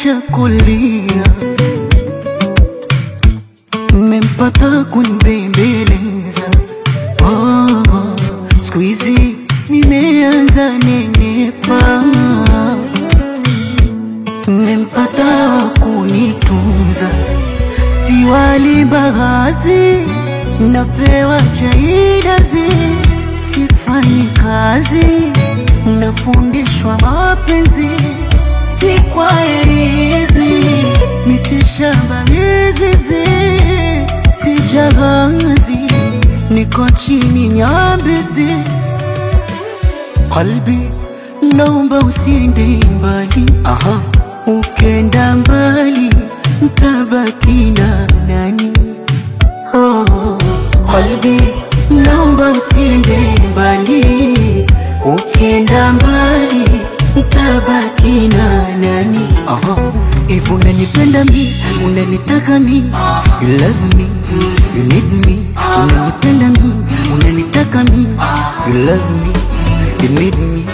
acha kulia, mmempata kunibembeleza. Oh, siku hizi nimeanza nenepa, mmempata kunitunza, si wali mbaazi, napewa chaidazi, sifanyi kazi, nafundishwa mapenzi si kwa erizi mitishamba mizizi si jahazi niko chini nyambizi qalbi naomba usiende mbali Aha. ukenda mbali ntabaki na nani oh. qalbi naomba usiende mbali ukenda mbali ntabaki na nani Aha. If unanipenda mi, unanitaka mi You love me, you need me Unanipenda mi, unanitaka mi You love me, you need me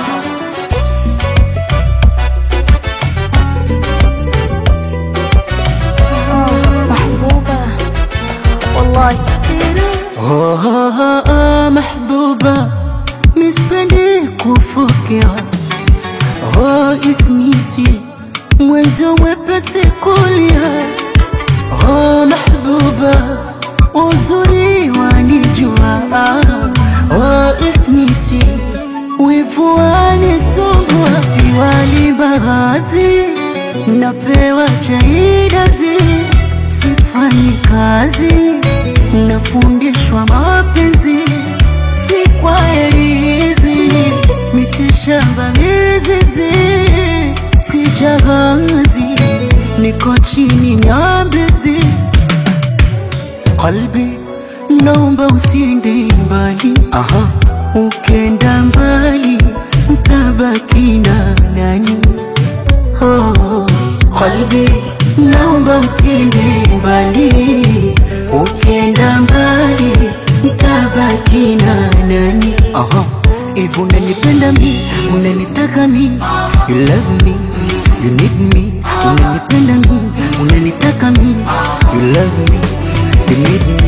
محبوبة والله oh, oh, oh, oh, mahbuba Mispendi kufokea Oh, ismiti Mwenzo wepesi kulia Oh, mahbuba Uzuri wanijua Oh, ismiti Wivu wanisumbua Si wali mbaazi Napewa chaidazi Sifanyi kazi Nafundishwa mapenzi Si kwa erizi Mitishamba mizizi Si jahazi Niko chini nyambizi Qalbi naomba usiende mbali Aha. Ukenda mbali ntabaki na nani oh. Qalbi naomba usiende mbali Ukenda mbali ntabaki na nani Aha. If unanipenda mi, unanitaka mi You love me, you need me Unanipenda mi, unanitaka mi You love me, you need me